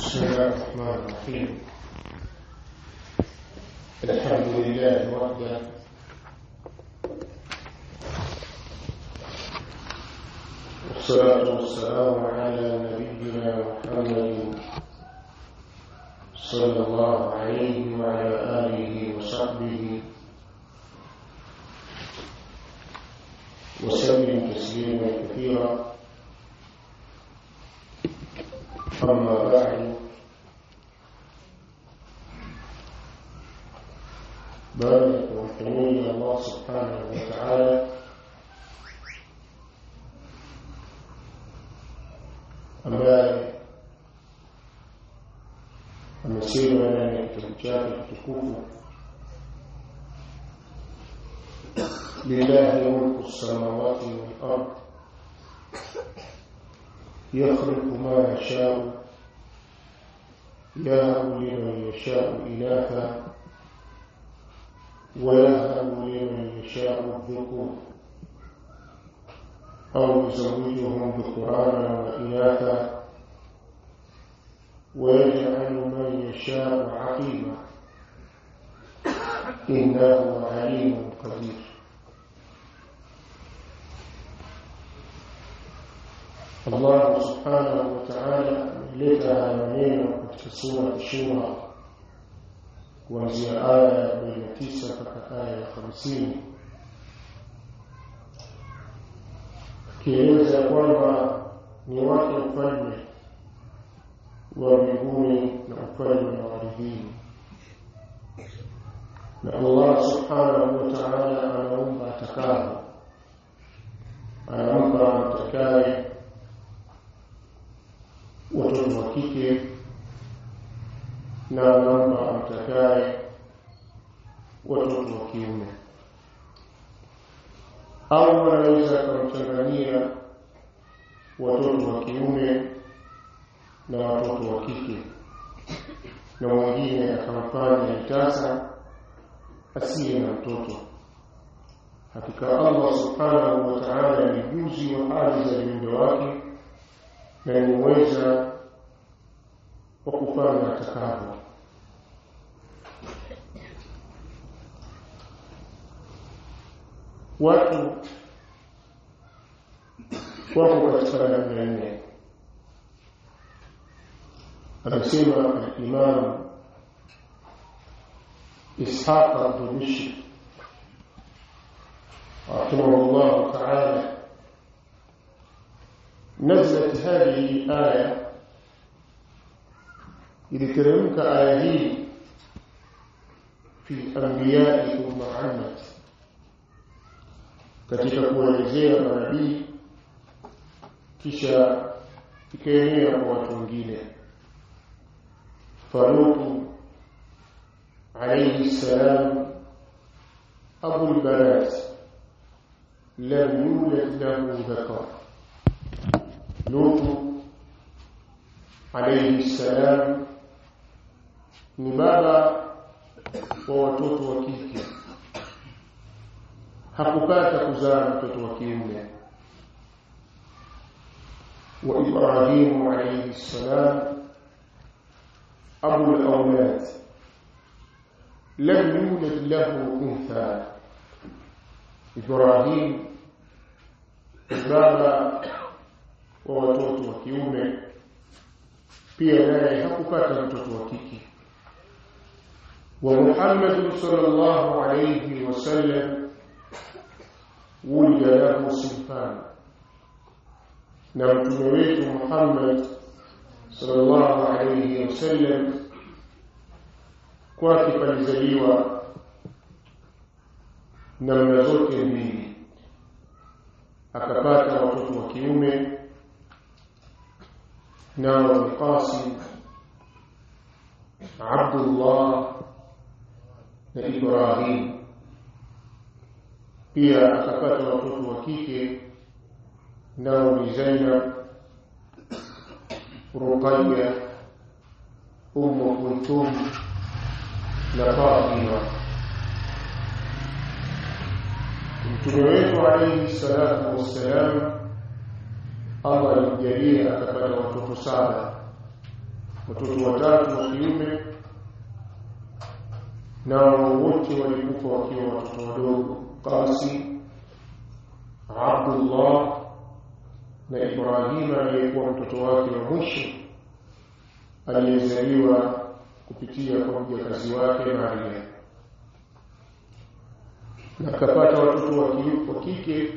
بسم الله الرحمن الرحيم الحمد لله وحده والصلاة والسلام على نبينا محمد صلى الله عليه وعلى آله وصحبه وسلم تسليما كثيرا أما بعد بارك وحميد الله سبحانه وتعالى ambaye amesema ndani ya kitabu chake kitukufu lillahi mulku samawati wal ard yakhluqu ma yashau يهب لمن يشاء إناثا ويهب لمن يشاء الذكور أو يزوجهم ذكرانا وإناثا ويجعل من يشاء عقيما إنه عليم قدير Allah subhanahu wa ta'ala ameleta haya maneno katika sura Shura kuanzia aya ya 49 mpaka aya ya 50 kieleza kwamba ni wake ufalme wa mbinguni na ufalme wa ardhini na Allah subhanahu wa ta'ala anaumba atakavyo anampa mtakaye watoto wa kike na anampa amtakaye watoto wa kiume au anaweza akamchanganyia watoto wa kiume na watoto wa kike na mwingine akamfanya itasa asiye na mtoto hakika Allah subhanahu wa ta'ala ni juzi wa hali za viumbe wake na ni uweza wa kufanya atakavyo watu wako katika namna nne anasema al-Imam Ishaq al-Dumishi رحمه الله تعالى نزلت هذه الآية لترمك آيه في أنبياء محمد katika kuelezea manabii kisha ikaenea kwa watu wengine faruku alayhi salam abu albanat lam yulad lahu dhakar lutu alayhi salam ni baba wa watoto wa kike hakupata kuzaa mtoto wa kiume wa Ibrahim alayhi salam abu al-awlad lam yulad lahu untha Ibrahim baba wa watoto wa kiume pia naye hakupata mtoto wa kike wa Muhammad sallallahu alayhi wasallam ولد له صنفان na mtume wetu Muhammad sallallahu alayhi wasallam kwake palizaliwa namna zote mbili akapata watoto wa kiume nao ni Qasim Abdullah na Ibrahim pia akapata watoto wa kike nao ni Zainab Ruqayya Ummu Kulthum na Fatima Mtume wetu alayhi salatu wassalam Allah alimjalia akapata watoto saba watoto watatu wa kiume nao wote walikufa wakiwa watoto wadogo Qasi Abdullah na Ibrahima aliyekuwa mtoto wake wa mwisho aliyezaliwa kupitia kwa mjakazi wake Maria na akapata watoto wa kike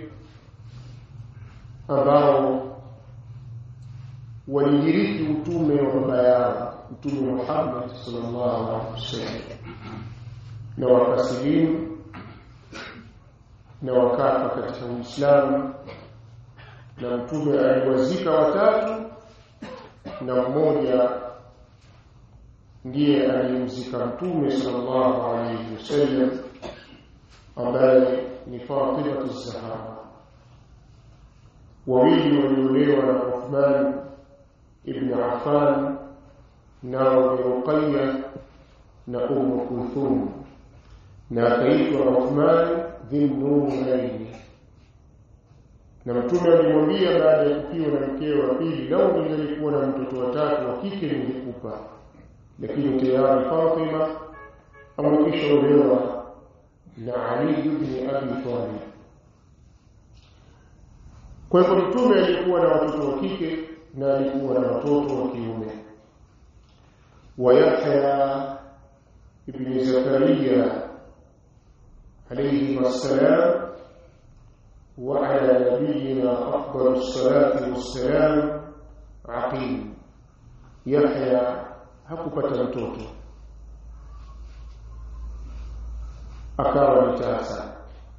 ambao walirithi utume wa baba yao mtume Muhammad sallallahu alaihi wasallam na wakasilimu na wakafa katika Uislamu na mtume aliwazika watatu na mmoja ndiye aliyemzika mtume sallallahu alaihi wasallam ambaye ni Fatima az-Zahra wawili waliolewa na Uthman ibn Affan nao ni Ruqayya na Umm Kulthum na akaitwa Uthman dhinnuraini na mtume alimwambia baada ya kufiwa na mkeo wa pili lau ningelikuwa na mtoto watatu wa kike ningekupa lakini tayari Fatima amekwisha olewa na Ali ibn Abi Talib kwa hivyo mtume alikuwa na watoto wa kike na alikuwa na watoto wa kiume wa Yahya ibn Zakaria alayhi wassalam وعلى نبينا أفضل الصلاة والسلام عقيم يحيى hakupata mtoto akawa ni tasa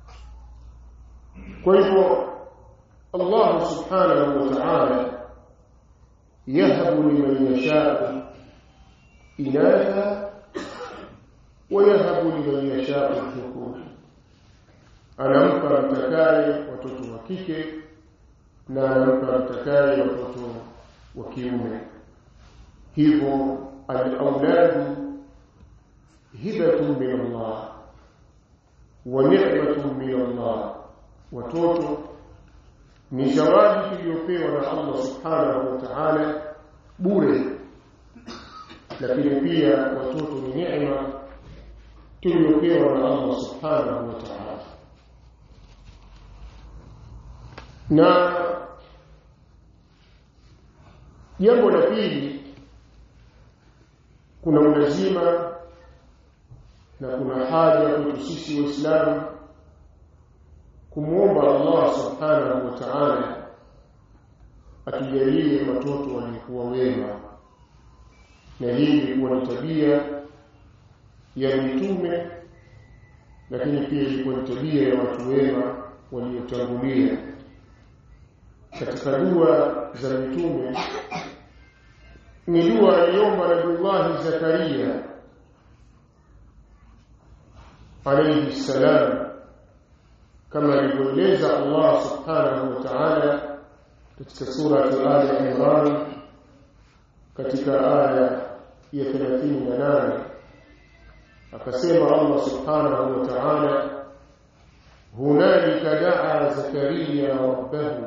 kwa hivyo Allah subhanahu wa ta'ala yahabu liman yasha'u inatha wa yahabu liman yasha'u dhukur anampa mtakaye watoto wa kike na anampa mtakaye watoto wa kiume hivyo al-auladu hibatun min Allah wa ni'matun min Allah watoto ni zawadi tuliyopewa na Allah subhanahu wa ta'ala bure lakini pia watoto ni neema tuliyopewa na Allah subhanahu wa ta'ala na jambo la pili kuna ulazima na kuna haja kwetu sisi waislamu kumwomba Allah subhanahu wa ta'ala atujalie watoto walikuwa wema na hii ilikuwa ni tabia ya mitume lakini pia ilikuwa ni tabia ya watu wema waliotangulia katika dua za mitume ni dua aliomba Nabii Zakaria alayhi salam kama alivyoeleza Allah subhanahu wa ta'ala katika sura Ali Imran katika aya ya 38 akasema Allah subhanahu wa ta'ala hunalika daa Zakaria rabbahu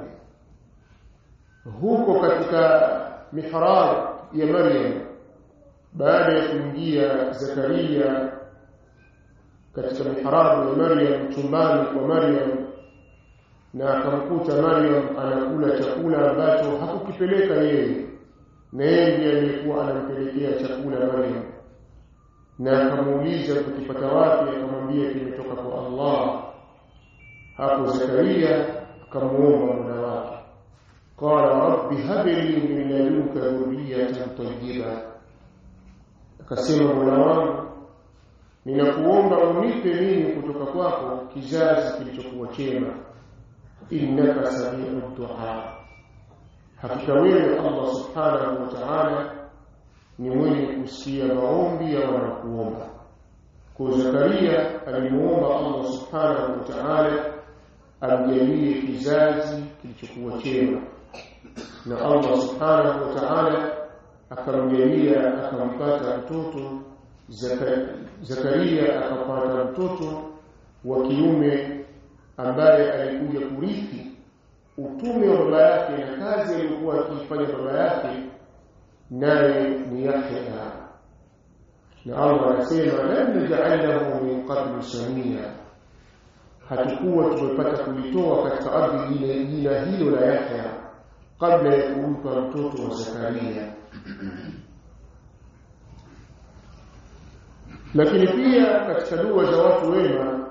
huko katika mihrab ya Maryam baada ya kuingia Zakaria katika mihrabu ya Maryam chumbani kwa Maryam na akamkuta Maryam anakula chakula ambacho hakukipeleka yeye na yeye ndiye aliyekuwa anampelekea chakula Maryam na akamuuliza kukipata wapi akamwambia kimetoka kwa Allah hapo Zakaria akamuomba Mola wake qala rabbi habli min ladunka dhurriyatan tayyiba akasema Mola wangu ninakuomba unipe mimi kutoka kwako kizazi kilichokuwa chema innaka samiu du'a hakika wewe Allah subhanahu wa ta'ala ni mwenye kusikia maombi ya wanakuomba kwa Zakaria alimuomba Allah subhanahu wa ta'ala amjalie kizazi kilichokuwa chema na Allah subhanahu wa ta'ala akamjalia akampata mtoto Zakaria akapata mtoto wa kiume ambaye alikuja kurithi utume wa baba yake na kazi aliyokuwa akiifanya baba yake naye ni Yahya na Allah anasema lam naj'al lahu min qablu samia hatukuwa tumepata kulitoa katika ardhi ile jina hilo la Yahya kabla ya kumpa mtoto wa Zakaria lakini pia katika dua za watu wema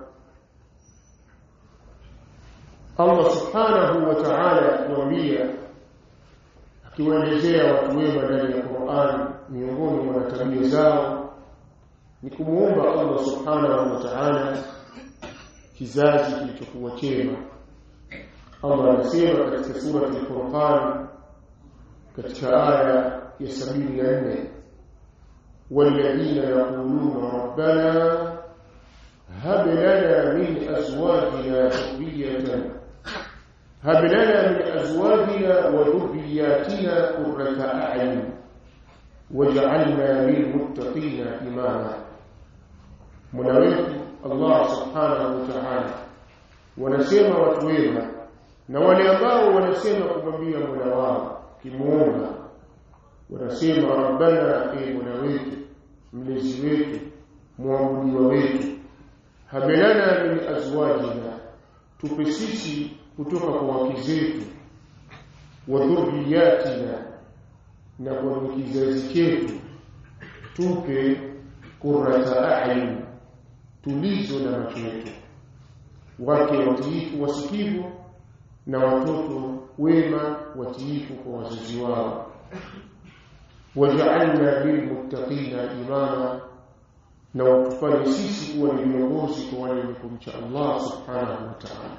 Allah subhanahu wa ta'ala atuambia akiwaelezea watu wema ndani ya Qur'an miongoni mwa tabia zao ni kumuomba Allah subhanahu wa ta'ala kizazi kilichokuwa chema Allah anasema katika sura al-Furqan katika aya ya 74 والذين يقولون ربنا هب لنا من أزواجنا ذرية هب لنا من أزواجنا وذرياتنا قرة أعين واجعلنا للمتقين إماما منaweki Allah subhanahu wa ta'ala wanasema watu wema na wale ambao wanasema kumwambia Mola wao kimuomba wanasema rabbana e Mola wetu mlezi wetu muabudiwa wetu habelana min azwajina tupe sisi kutoka kwa wake zetu wa dhurriyatina na kwa kizazi chetu tupe qurrata a'yun tulizo na macho yetu wake watiifu wasikivu na watoto wema watiifu kwa wazazi wao waj'alna lilmuttaqina imama na watufanye sisi kuwa ni viongozi kwa wale wenye kumcha Allah subhanahu wa ta'ala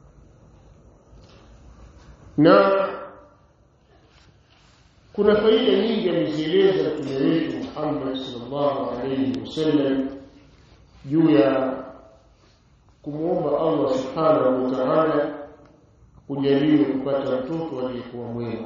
na kuna faida nyingi amezieleza mtume wetu Muhammad sallallahu alayhi wasallam juu ya kumwomba Allah subhanahu wa ta'ala kujalie kupata mtoto aliyekuwa mwema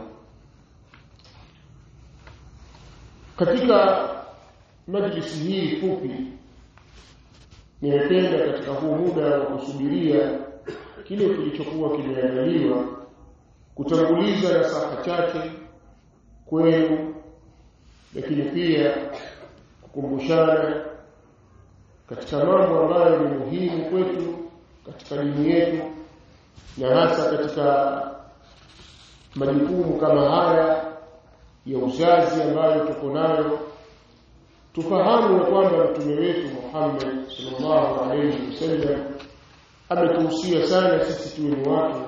katika majlisi hii fupi nimependa katika huu muda wa kusubiria kile kilichokuwa kimeandaliwa kutanguliza nasaha chache kwenu lakini pia kukumbushana katika mambo ambayo ni muhimu kwetu katika dini yetu na hasa katika majukumu kama haya ya uzazi ambayo tuko nayo tufahamu ya kwamba mtume wetu Muhammad sallallahu alayhi wasallam ametuhusia sana sisi tuwe ni watu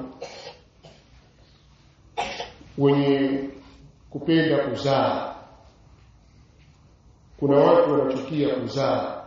wenye kupenda kuzaa kuna watu wanachukia kuzaa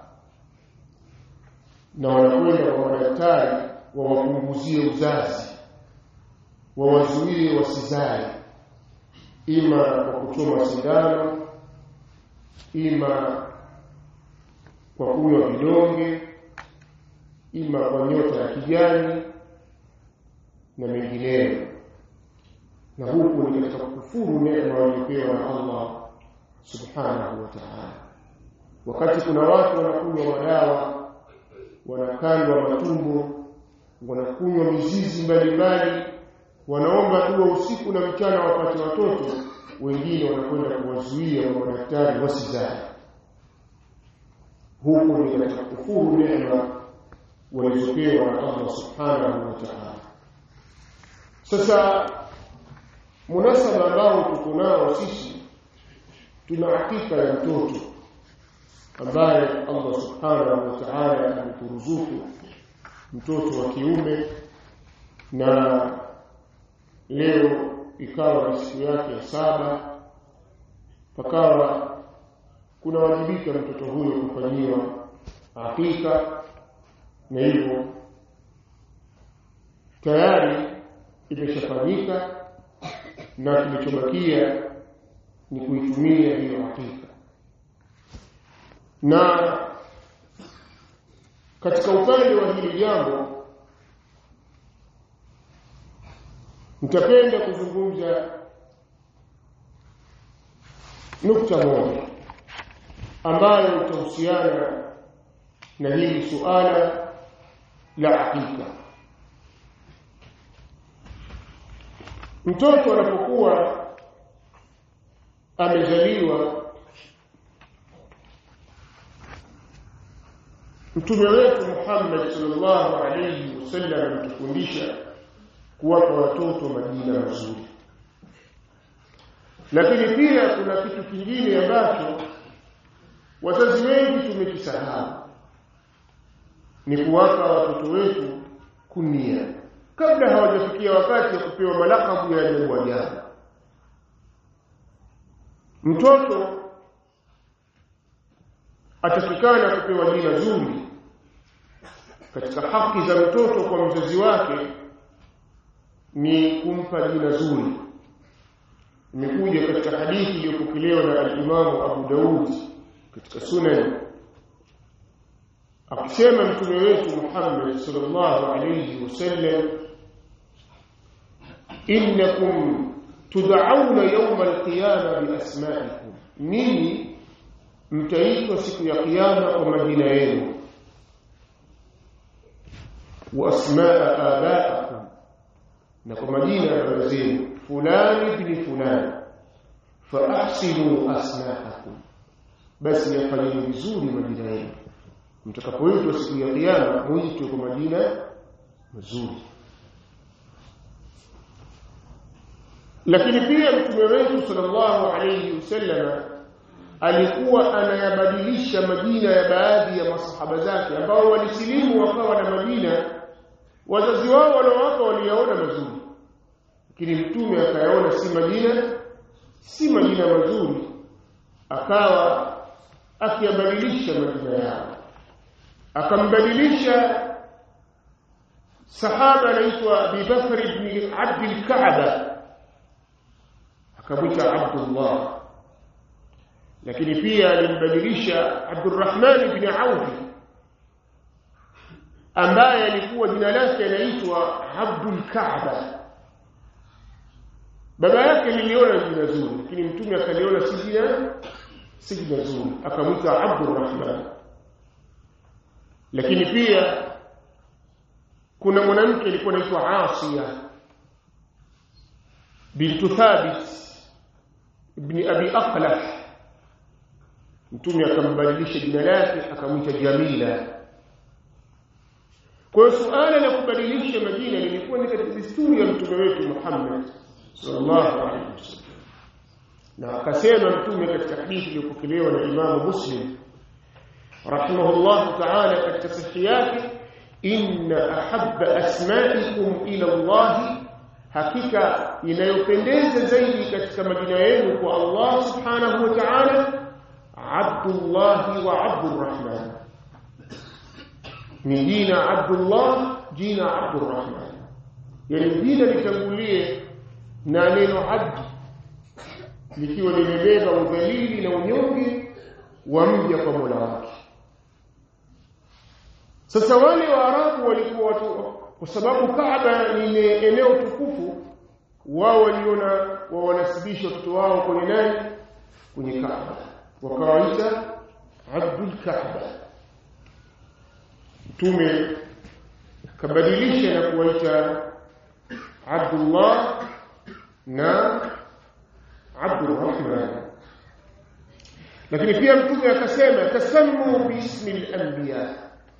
na wanakwenda kwa madaktari wawapunguzie uzazi wawazuie wasizae ima kwa kuchoma sindano ima kwa kunywa vidonge ima kwa nyota ya kijani na mengineyo na huku ni katika kufuru neema waliopewa na Allah subhanahu wa ta'ala wakati kuna watu wanakunywa madawa wanakandwa matumbo wanakunywa mizizi mbalimbali wanaomba dua usiku na mchana wapate watoto wengine wanakwenda kuwazuia wa madaktari wasizae huku ni katika kufuru neema walizopewa na Allah subhanahu wa ta'ala sasa munasaba ambao tuko nao sisi tuna hakika ya mtoto ambaye Allah subhanahu wa ta'ala ameturuzuku mtoto wa kiume na leo ikawa ni siku yake ya saba pakawa kuna wajibika mtoto huyo kufanyiwa hakika na hivyo tayari imeshafanyika na kilichobakia ni kuitumia hiyo hakika na katika upande wa hili jambo nitapenda kuzungumza nukta moja ambayo itahusiana na hili suala la hakika mtoto anapokuwa amezaliwa mtume wetu Muhammad sallallahu alayhi wasallam ametufundisha kuwapa watoto majina mazuri lakini pia kuna kitu kingine ambacho wazazi wengi tumekisahau ni kuwapa watoto wetu kunia kabla hawajafikia wakati wa kupewa malakabu ya ajabu ajabu mtoto atakikana kupewa jina zuri katika haki za mtoto kwa mzazi wake ni kumpa jina zuri imekuja katika hadithi iliyopokelewa na al-Imamu Abu Daud katika sunan akisema mtume wetu Muhammad sallallahu alayhi wasallam innakum tud'auna yawm al-qiyamah bi asma'ikum nini mtaitwa siku ya kiyama kwa majina yenu wa asma'a abaikum na kwa majina ya baba zenu fulani ibn fulani fa ahsinu asma'akum basi yafanyeni vizuri majina yenu mtakapoitwa siku ya kiyama muitwe kwa majina mazuri lakini pia mtume wetu sallallahu alayhi wasallam alikuwa anayabadilisha majina ya baadhi ya masahaba zake ambao walisilimu wakawa na majina wazazi wao waliowapa waliyaona mazuri lakini mtume akayaona si majina si majina mazuri akawa akiyabadilisha majina yao akambadilisha sahaba anaitwa Abi Bakr ibn Abd al-Ka'ba akamwita Abdullah lakini pia alimbadilisha Abdurrahman ibn Auf ambaye alikuwa jina lake anaitwa Abdul Ka'ba baba yake liliona jina zuri lakini mtume akaliona si jina si jina zuri akamwita Abdurrahman lakini pia kuna mwanamke alikuwa anaitwa Asiya bintu Thabit ibn Abi Aqlah mtume akambadilisha jina lake akamwita Jamila kwa suala la kubadilisha majina lilikuwa ni katika desturi ya mtume wetu Muhammad sallallahu alaihi wasallam na akasema mtume katika hadithi iliyopokelewa na Imam Muslim rahimahullah ta'ala katika sahihi yake inna ahabba asma'ikum ila Allah hakika inayopendeza zaidi katika majina yenu kwa Allah subhanahu wa ta'ala Abdullah wa Abdurrahman ni jina Abdullah jina Abdurrahman yani jina litangulie na neno abd likiwa limebeba udhalili na unyonge wa mja kwa Mola wake sasa wale waarabu walikuwa watu kwa sababu Kaaba ni eneo tukufu wao waliona wa wanasibisha watoto wao kwenye nani kwenye Kaaba wakawaita Abdul Kaaba mtume kabadilisha na kuwaita Abdullah na Abdurrahman lakini pia mtume akasema tasammu biismi al-anbiya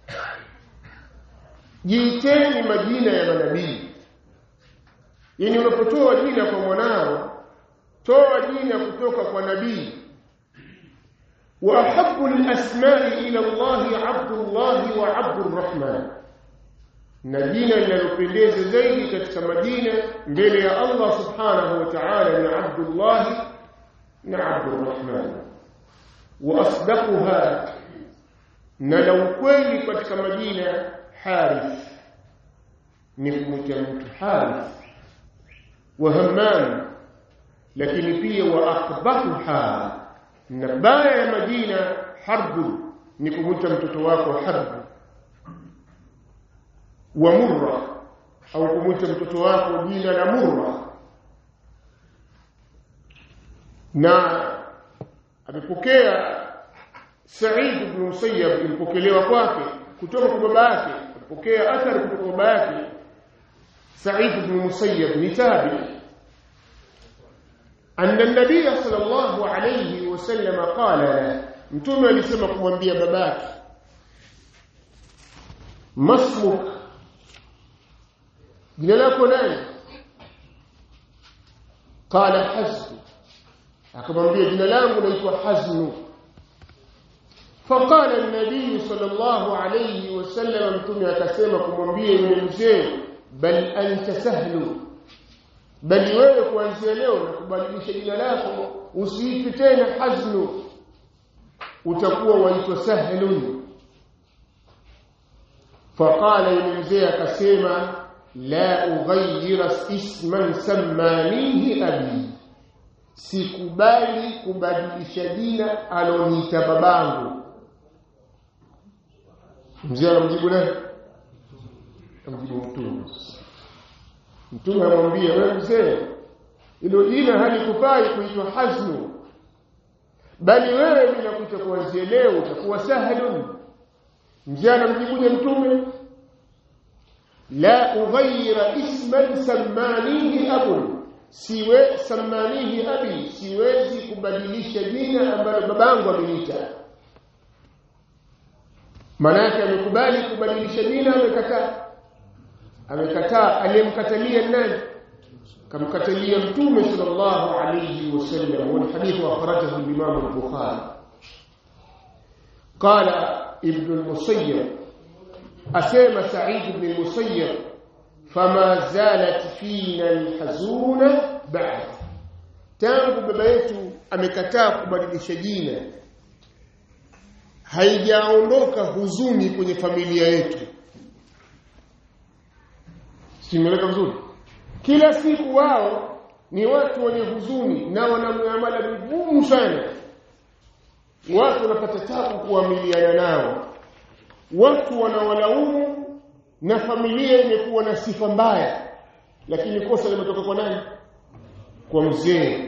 jiiteni majina ya manabii yani unapotoa jina kwa mwanao toa jina kutoka kwa nabii wa ahabbu al-asma'i ila Allah Abdullah wa Abdurrahman na jina linalopendeza zaidi katika majina mbele ya Allah subhanahu wa ta'ala ni Abdullah na Abdurrahman wa asdaquha na la ukweli katika majina Harith ni kumwita mtu Harith wa Hammam lakini pia wa aqbahuha na baya ya majina Harbu ni kumwita mtoto wako Harbu wa Murra au kumwita mtoto wako jina la Murra na amepokea Sa'id ibn Musayyab ilipokelewa kwake kutoka kwa baba yake alipokea athari kutoka kwa baba yake Sa'id ibn Musayyab ni tabi anna nabiy sallallahu alayhi wasallam qala la mtume alisema kumwambia babake masmuk jina lako nani qala hazn akamwambia jina langu naitwa haznu فقال النبي صلى الله عليه وسلم mtume akasema kumwambia yule mzee bal anta sahlu bali wewe kuanzia leo na kubadilisha jina lako usiitwe tena haznu utakuwa waitwa sahlun faqala yule mzee akasema la ughayyira isman sammanihi abi sikubali kubadilisha jina aloniita babangu mzee anamjibu nani amjibu mtume mtume anamwambia wewe mzee ilo jina halikufai kuitwa haznu bali wewe bila kuita kuanzia leo utakuwa sahlun mzee anamjibuje mtume la ughayyira isman sammanihi abun siwe sammanihi abi siwezi kubadilisha jina ambalo babangu ameniita manake amekubali kubadilisha jina amekataa amekataa aliyemkatalia nani kamkatalia mtume sallallahu alayhi wasallam wal hadith akhrajahu al-imam al-bukhari qala ibn al-musayyib asema sa'id ibn al-musayyib fama zalat fina al-hazuna ba'd tangu baba yetu amekataa kubadilisha jina haijaondoka huzuni kwenye familia yetu simeleka vizuri kila siku wao ni watu wenye huzuni na wana muamala mgumu sana watu wanapata tabu kuamiliana nao watu wanawalaumu na familia imekuwa na sifa mbaya lakini kosa limetoka kwa nani kwa mzee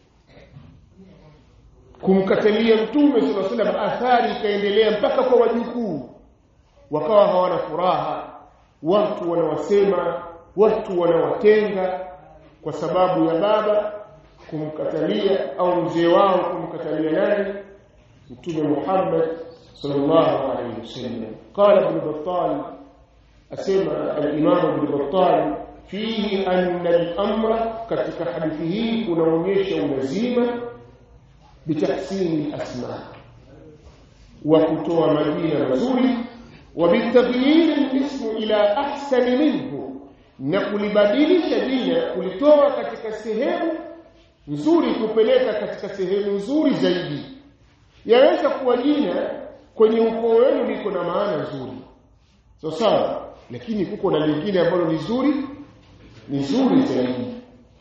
kumkatalia mtume sallallahu alaihi wasallam athari ikaendelea mpaka kwa wajukuu wakawa hawana furaha watu wanawasema watu wanawatenga kwa sababu ya baba kumkatalia au mzee wao kumkatalia nani mtume Muhammad sallallahu alaihi wasallam qala ibn battal asema al-imam ibn battal fihi anna al-amra katika hadithi hii kunaonyesha ulazima bitahsini al-asma wa kutoa majina mazuri wa bitaghyir al-ism ila ahsan minhu na kulibadilisha jina kulitoa katika sehemu nzuri kupeleka katika sehemu nzuri zaidi yaweza kuwa jina kwenye ukoo wenu liko na maana nzuri so sawa lakini kuko na lingine ambalo ni zuri ni zuri zaidi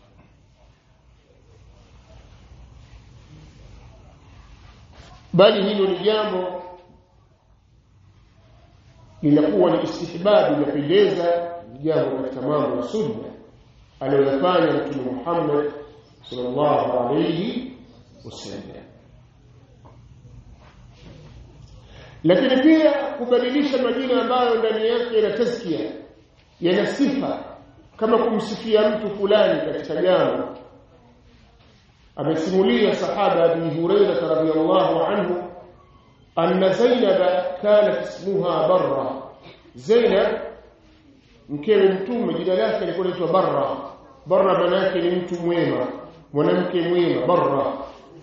bali hilo ni jambo linakuwa ni istihbabu linapendeza jambo katika mambo ya sunna aliyofanya mtume Muhammad sallallahu alayhi wasallam lakini pia kubadilisha majina ambayo ndani yake yana tazkia yana sifa kama kumsifia mtu fulani katika jambo amesimulia sahaba Abi Hurairah radhiyallahu anhu anna Zainab kanat ismuha Barra Zainab mkewe mtume jina lake lilikuwa linaitwa Barra Barra maana yake ni mtu mwema mwanamke mwema Barra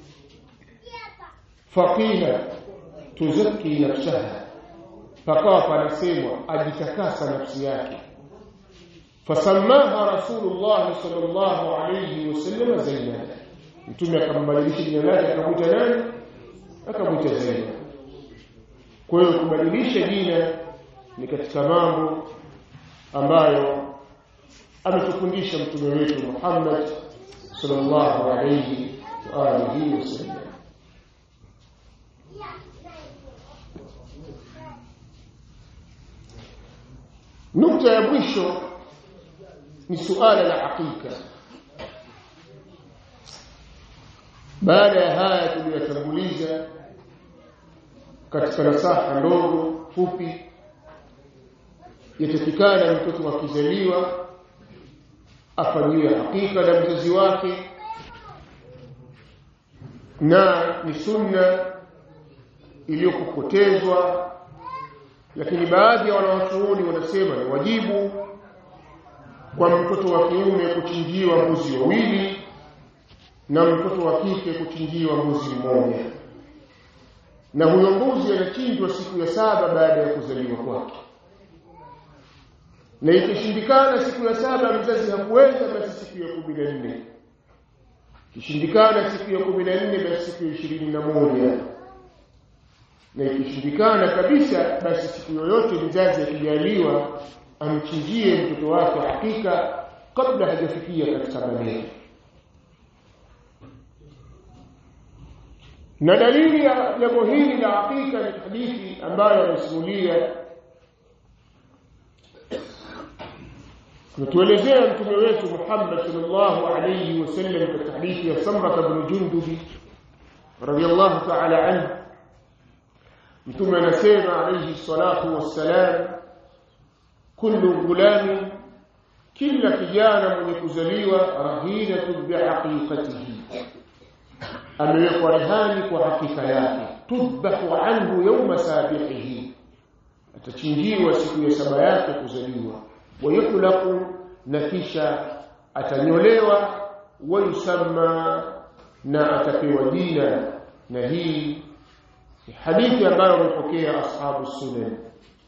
faqila tuzaki nafsaha fakawa panasemwa ajitakasa nafsi yake fasamaha rasulullah sallallahu alayhi wasallam zainab mtume akambadilisha jina lake akamwita nani akamwita zainab kwa hiyo kubadilisha jina ni katika mambo ambayo ametufundisha mtume wetu Muhammad sallallahu alayhi wa alihi wasallam nukta ya mwisho ni suala la hakika baada ya haya tuliyotanguliza katika nasaha ndogo fupi yatakikana mtoto akizaliwa afanyiwe hakika na mzazi wake na ni sunna iliyokupotezwa lakini baadhi ya wanawachuoni wanasema ni wajibu kwa mtoto wa kiume kuchinjiwa mbuzi wawili na mtoto wa kike kuchinjiwa mbuzi mmoja na huyo mbuzi anachinjwa siku ya saba baada ya kuzaliwa kwake na ikishindikana siku ya saba mzazi hakuweza basi siku ya kumi na nne ikishindikana siku ya kumi na nne basi siku ya ishirini na moja na ikishindikana kabisa basi siku yoyote mzazi akijaliwa amchinjie mtoto wake hakika kabla hajafikia katika maneno na dalili ya jambo hili la hakika ni hadithi ambayo amesimulia natuelezea mtume wetu Muhammad sallallahu alayhi wasallam katika hadithi ya Samra ibn Jundubi radiyallahu ta'ala anhu mtume anasema alayhi salatu wassalam kullu gulami kila kijana mwenye kuzaliwa rahinatun bihaqiqatihi amewekwa rehani kwa hakika yake tudbahu anhu yawma sabihihi atachinjiwa siku ya saba yake kuzaliwa wayuhlaqu na kisha atanyolewa wayusamma na atapewa jina na hii ni hadithi ambayo wamepokea ashabu sunan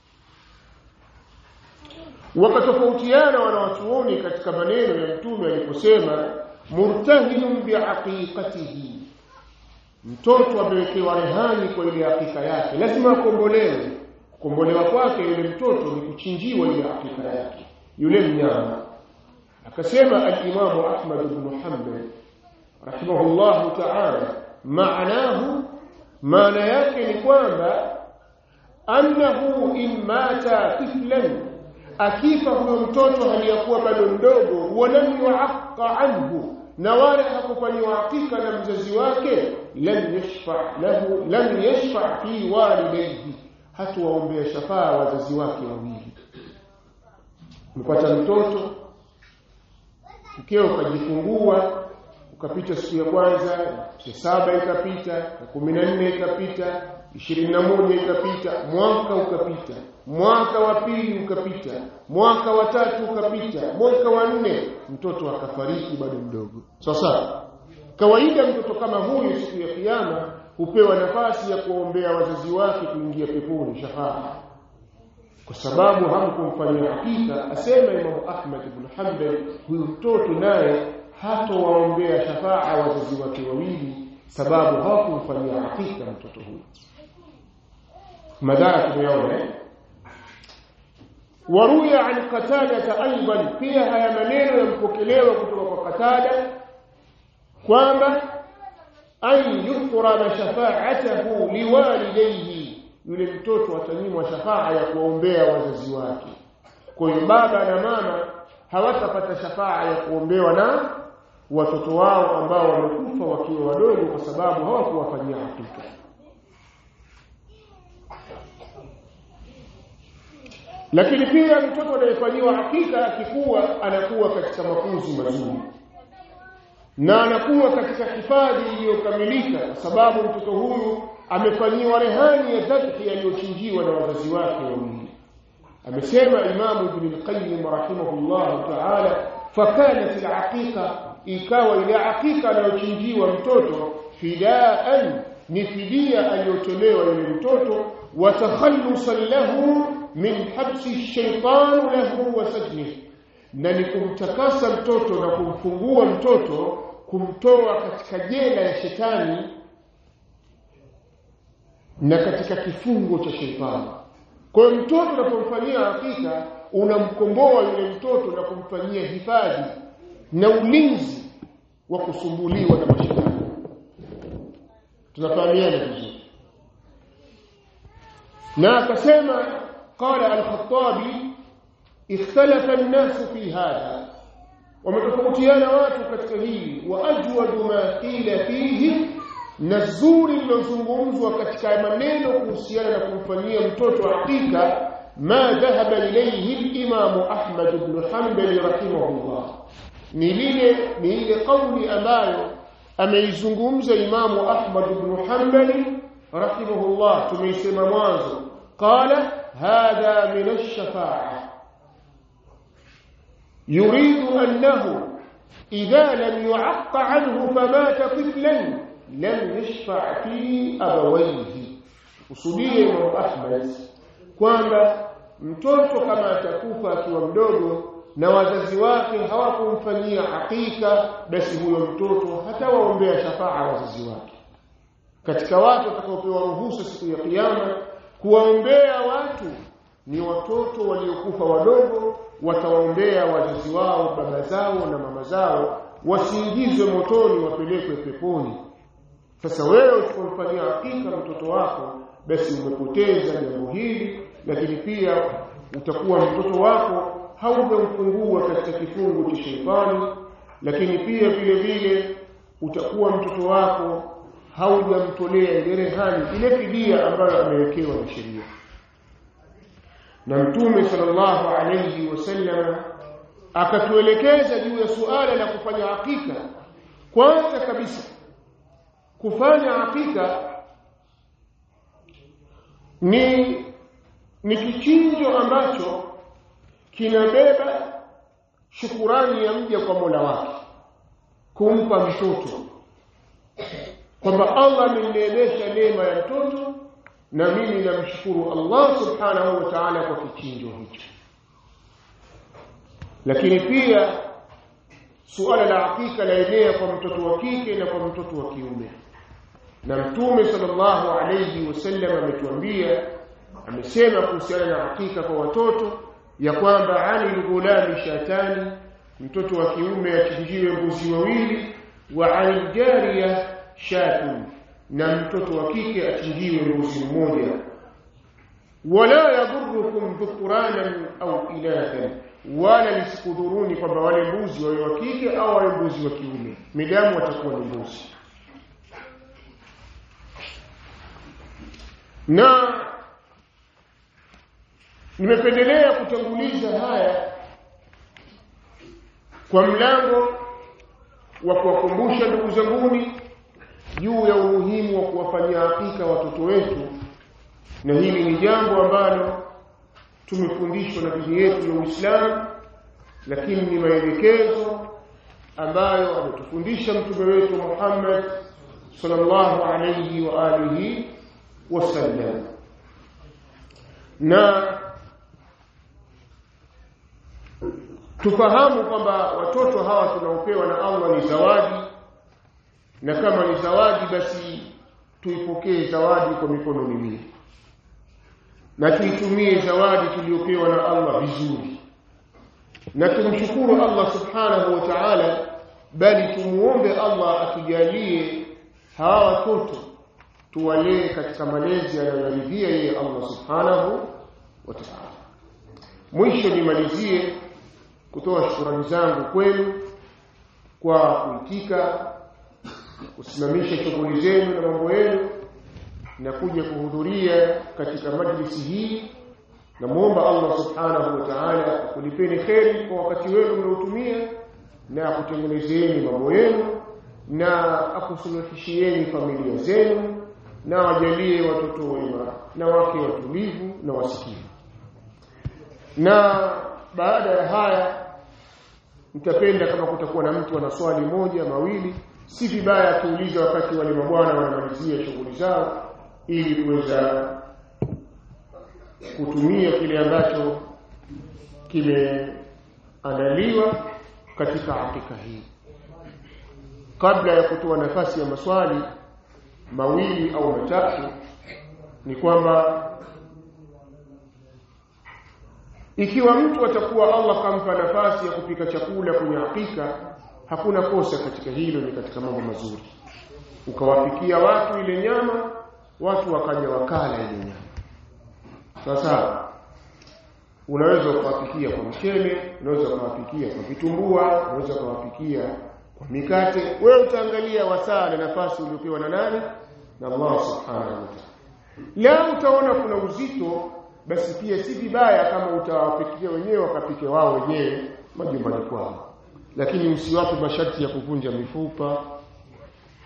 wakatofautiana wanawachuoni katika maneno ya mtume aliposema murtahinun biaqiqatihi mtoto amewekewa rehani kwa ile hakika yake lazima akombolewe kukombolewa kwake yule mtoto ni kuchinjiwa ile hakika yake yule mnyama akasema al-Imam Ahmad ibn Hanbal rahimahullahu ta'ala maanahu maana yake ni kwamba annahu in mata tiflan akifa huyo mtoto haliyakuwa bado mdogo walam yuaqqa anhu na wala hakufanyiwa hakika na mzazi wake lam yashfa lahu lam yashfa fi walidayhi hatuwaombea shafaa wazazi wake wawili mpata mtoto mkeo ukajifungua ukapita siku ya kwanza ya saba ikapita ya kumi na nne ikapita ishirini na moja ikapita mwaka ukapita mwaka wa pili ukapita mwaka wa tatu ukapita mwaka wa nne mtoto akafariki bado mdogo sasa kawaida mtoto kama huyu siku ya kiyama hupewa nafasi ya kuombea wazazi wake kuingia peponi shafaa kwa sababu hamkumfanyia hakika asema Imam Ahmad ibn Hanbal huyu mtoto naye hatowaombea shafaa wazazi wake wawili sababu hawakumfanyia hakika mtoto huyu madhara tumeona waruya an qatada aidan pia haya maneno yampokelewa kutoka kwa qatada kwamba an yukrama shafa'atahu liwalidayhi yule mtoto atanyimwa shafaa ya kuombea wazazi wake kwa hiyo baba na mama hawatapata shafaa ya kuombewa na watoto wao ambao wamekufa wakiwa wadogo kwa sababu hawakuwafanyia hakika lakini pia mtoto anayefanyiwa hakika akikuwa anakuwa katika mafunzo mazuri na anakuwa katika hifadhi iliyokamilika kwa sababu mtoto huyu amefanyiwa rehani ya dhabhi aliyochinjiwa na wazazi wake wawili amesema imamu ibn al-qayyim rahimahullah ta'ala fakanat al-aqiqa ikawa ile aqiqa anayochinjiwa mtoto fidaan ni fidia aliyotolewa yule mtoto wa takhallusan lahu min habsi shaytan lahu wa sajnihi na ni kumtakasa mtoto na kumfungua mtoto kumtoa katika jela ya shetani na katika kifungo cha shetani kwa hiyo mtoto unapomfanyia hakika unamkomboa yule mtoto na kumfanyia hifadhi na ulinzi wa kusumbuliwa na mashetani tunafahamiana vizuri na akasema qala al-khattabi ikhtalafa an-nas fi hadha wametofautiana watu katika hili wa ajwadu ma qila fihi na zuri lilozungumzwa katika maneno kuhusiana na kumfanyia mtoto hakika ma dhahaba ilayhi al-imam Ahmad ibn Hanbal rahimahullah ni lile ni ile kauli ambayo ameizungumza imamu ahmad ibn hanbali rahimahullah tumeisema mwanzo qala hadha min ash-shafa'a yuridu annahu idha lam yu'aqqa anhu famata tiflan lam yashfa' fi abawayhi usudie imamu ahmad kwamba mtoto kama atakufa akiwa mdogo na wazazi wake hawakumfanyia hakika basi huyo mtoto hatawaombea shafaa wazazi wake katika watu watakaopewa ruhusa siku ya kiyama kuwaombea watu ni watoto waliokufa wadogo watawaombea wazazi wao baba zao na mama zao wasiingizwe motoni wapelekwe peponi sasa wewe usipomfanyia hakika mtoto wako basi umepoteza jambo hili lakini pia utakuwa mtoto wako haujamfungua katika kifungu cha sheitani lakini pia vile vile utakuwa mtoto wako haujamtolea ile rehani ile fidia ambayo amewekewa na sheria na mtume sallallahu alayhi wasallam akatuelekeza juu ya suala la kufanya hakika kwanza kabisa kufanya hakika ni ni kichinjo ambacho kinabeba shukurani ya mja kwa Mola wake kumpa mtoto kwamba Allah amenineemesha neema ya mtoto na mimi namshukuru Allah subhanahu wa ta'ala kwa kichinjo hicho lakini pia suala la hakika laenea kwa mtoto wa kike na kwa mtoto wa kiume na mtume sallallahu alayhi wasallam ametuambia amesema kuhusiana na hakika kwa watoto ya kwamba ali ghulami shatani mtoto wa kiume achinjiwe mbuzi wawili wa ali jariya shatun na mtoto wa kike achinjiwe mbuzi mmoja wala yadhurukum dhukuranan au inathan wala lisikudhuruni kwamba wale mbuzi wawe wa kike au wawe mbuzi wa kiume midamu watakuwa ni mbuzi na nimependelea kutanguliza haya kwa mlango wa kuwakumbusha ndugu zanguni juu ya umuhimu wa kuwafanyia hakika watoto wetu na hili ni jambo ambalo tumefundishwa na dini yetu ya Uislamu lakini ni maelekezo ambayo ametufundisha mtume wetu Muhammad sallallahu alayhi wa alihi wasallam na tufahamu kwamba watoto hawa tunaopewa na Allah ni zawadi na kama ni zawadi basi tuipokee zawadi kwa mikono miwili na tuitumie zawadi tuliyopewa na Allah vizuri na tumshukuru Allah subhanahu wa ta'ala bali tumuombe Allah atujalie hawa watoto tuwalee katika malezi anayoridhia yeye Allah subhanahu wa ta'ala mwisho nimalizie kutoa shukrani zangu kwenu kwa kuitika kusimamisha shughuli zenu na mambo yenu na kuja kuhudhuria katika majlisi hii na muomba Allah subhanahu wa ta'ala kulipeni kheri kwa wakati wenu mnaotumia na akutengenezeni mambo yenu na akusuluhishieni familia zenu na wajalie watoto wema na wake watulivu na wasikivu na baada ya haya nitapenda kama kutakuwa na mtu ana swali moja mawili si vibaya kuuliza wakati wale mabwana wanamalizia shughuli zao ili kuweza kutumia kile ambacho kimeandaliwa katika hakika hii kabla ya kutoa nafasi ya maswali mawili au matatu ni kwamba ikiwa mtu atakuwa Allah kampa nafasi ya kupika chakula kwenye hakika hakuna kosa katika hilo ni katika mambo mazuri ukawapikia watu ile nyama watu wakaja wakala ile nyama sasa unaweza ukawapikia kwa mchele unaweza ukawapikia kwa vitumbua unaweza ukawapikia kwa mikate wewe utaangalia wasaa na nafasi uliopewa na nani na Allah subhanahu wa ta'ala la utaona kuna uzito basi pia si vibaya kama utawapikia wenyewe wakapike wao wenyewe majumbani kwao lakini usiwape masharti ya kuvunja mifupa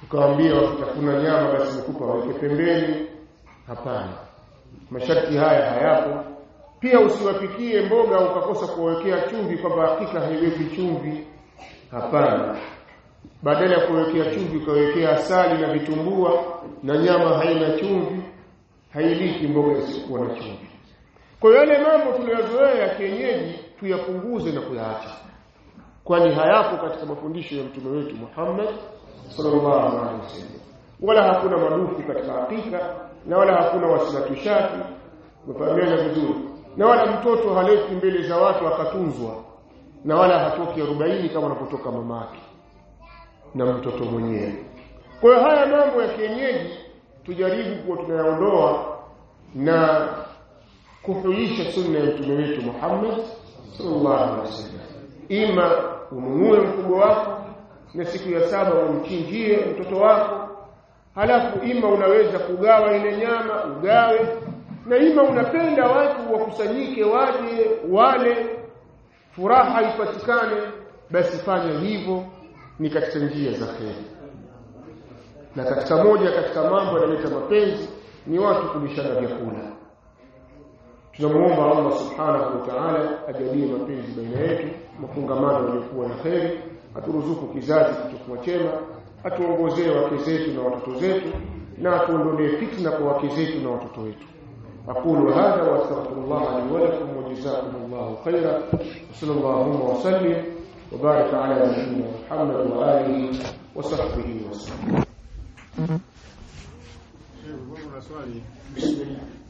ukawaambia wakitafuna nyama basi mkupa waweke pembeni hapana masharti haya hayapo pia usiwapikie mboga ukakosa kuwekea chumvi kwamba hakika haiweki chumvi hapana badala ya kuwekea chumvi ukawekea asali na vitumbua na nyama haina chumvi hailiki mboga isiyokuwa na chumvi kwa hiyo yale mambo tuliyozoea ya kienyeji tuyapunguze na kuyaacha kwani hayapo katika mafundisho ya mtume wetu Muhammad sallallahu alaihi wasallam wala hakuna madufu katika hakika na wala hakuna wasilatushati mfahamiana vizuri na wala mtoto haleti mbele za watu akatunzwa na wala hatoki 40 kama anapotoka mamake na mtoto mwenyewe kwa hiyo haya mambo ya kienyeji tujaribu kuwa tunayaondoa na kuhuisha sunna ya mtume wetu Muhammad sallallahu alaihi wasallam ima ununue mkubwa wako na siku ya saba umchinjie mtoto wako halafu ima unaweza kugawa ile nyama ugawe na ima unapenda watu wakusanyike waje wale furaha ipatikane basi fanya hivyo ni katika njia za kheri na katika moja katika mambo yanaleta mapenzi ni watu kulishana vyakula tunamuomba Allah subhanahu wa ta'ala ajalie mapenzi baina yetu mafungamano yaliyokuwa na kheri aturuzuku kizazi kilichokuwa chema atuongozee wake zetu na watoto zetu na atuondolee fitna kwa wake zetu na watoto wetu أقول هذا وأستغفر الله لي ولكم وجزاكم الله خيرا وصلى الله وسلم وبارك على نبينا محمد وآله وصحبه وسلم. swali